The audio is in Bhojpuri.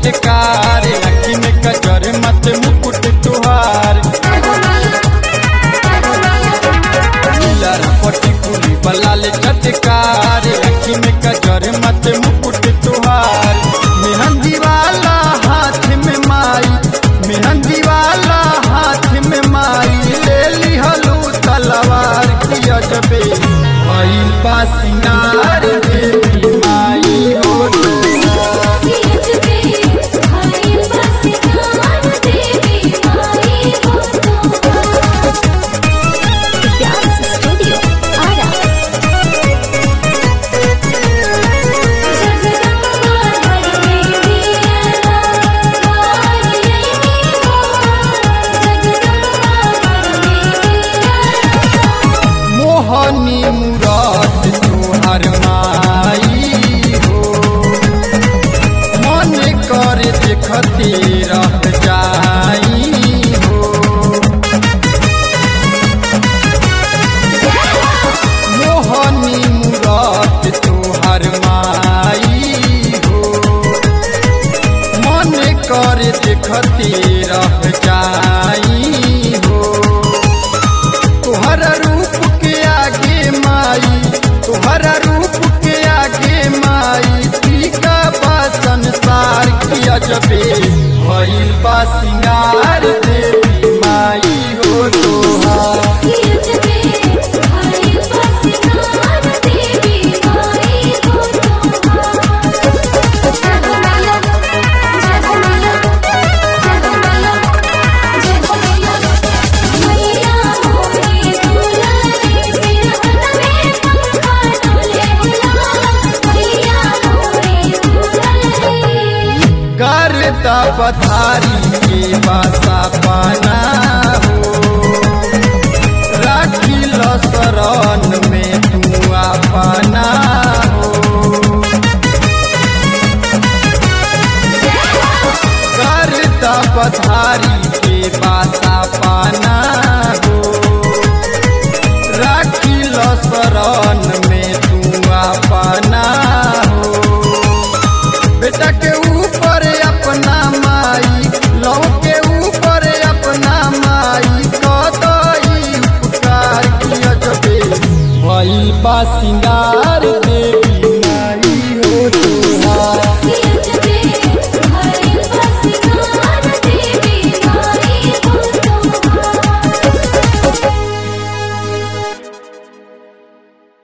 चटकार अखी में कजर मत मुकुट तुहार नीलर पटी कुली बलाल चटकार अखी में कजर मत मुकुट तुहार मेहंदी वाला हाथ में माई मेहंदी वाला हाथ में माई ले लिहलू तलवार की अजबे भइल बा सिंगार देवी माई हो Dance Studio Ara. मोहनी मुराद तोहर माई हो मन कर देखते रह जाई हो मोहनी मुराद तोहर माई हो मन कर देखते रह जाई हो तोहरा रूप के आगे माई तोहरा रूप के आगे माई फीका बा संसार की अजबे भइल बा सिंगार देवी माई हो तोहार करता पथारी के बासा पाना हो राखी लो शरण में तू अपना हो करता पथारी के बासा पाना